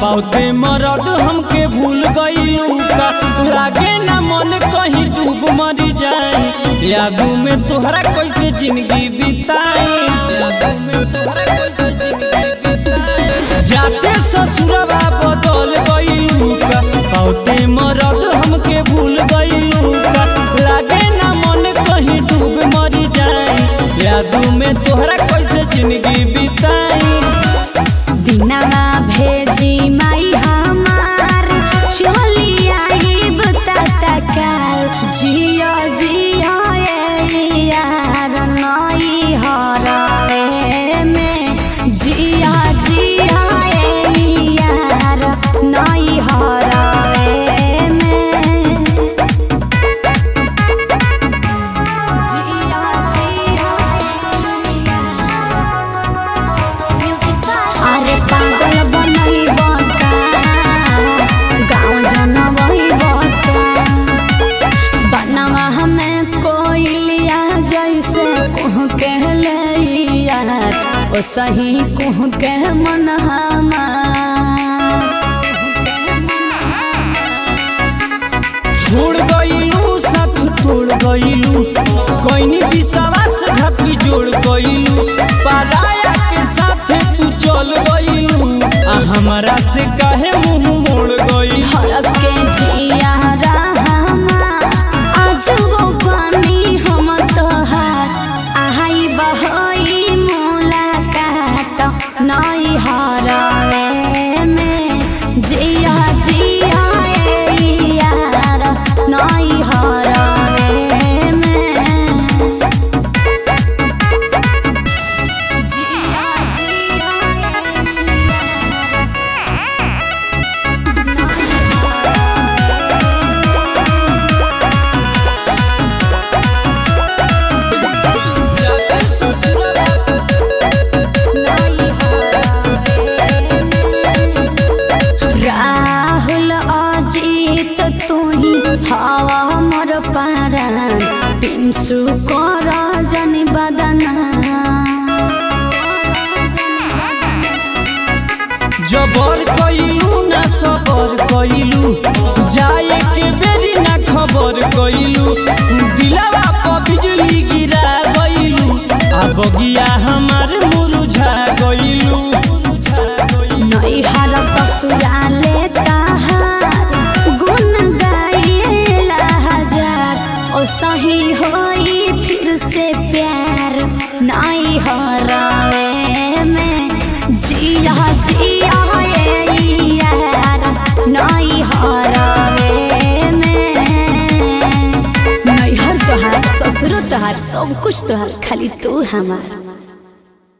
बहुते मरद हमके भूल गईलू का लागे ना मन कहीं डूब मरी जाए यादों में तोहरा कैसे जिंदगी बिताई यादों में तोहरा कैसे जिंदगी बिताई जाते ससुरवा बदल गईलू का बहुते मरद हमके भूल गईलू का लागे ना मन कहीं डूब मरी जाए यादों में तोहरा कैसे जिंदगी बिताई दिनवा भेजी माई हमार चली आईब तत्काल जिया जिया ए यार नई हरवे में जिया जिया ए यार नई हरवे में जिया जिया अरे पागल बनई बता गाँव जनवई बता बनवा हमें कोइलिया जैसे कुह के लैया ओ सही कुह के मन छोड़ गईलू साथ तोड़ गईलू कोइनी विश्वास घाटी जोड़ गईलू पराया के साथ तू चल गईलू आ हमारा से काहे मुंह मोड़ गई हरक के जिया रहमा आज वो पानी हम तोहार आहाई बहई मुलाकात नई हरवे में जिया जिया ए यार नई हरवे में जिया जिया राहुल अजित तुही हवा मोर पारान पिंसु कर जनि बदना जबर कईलू ना सबर कईलू जाए के बेरी ना खबर कईलू दिलावा पर बिजली गिरा गईलू आ बगिया हमार मुरझा गईलू मुरझा गईलू नैहर ससुराले तहार गुण गाइला हजार ओ सही होई फिर से प्यार नाई हरावे में जिया जिया ए यार नाई हरावे में नैहर तोहार ससुर तोहार सब कुछ तोहार खाली तू हमार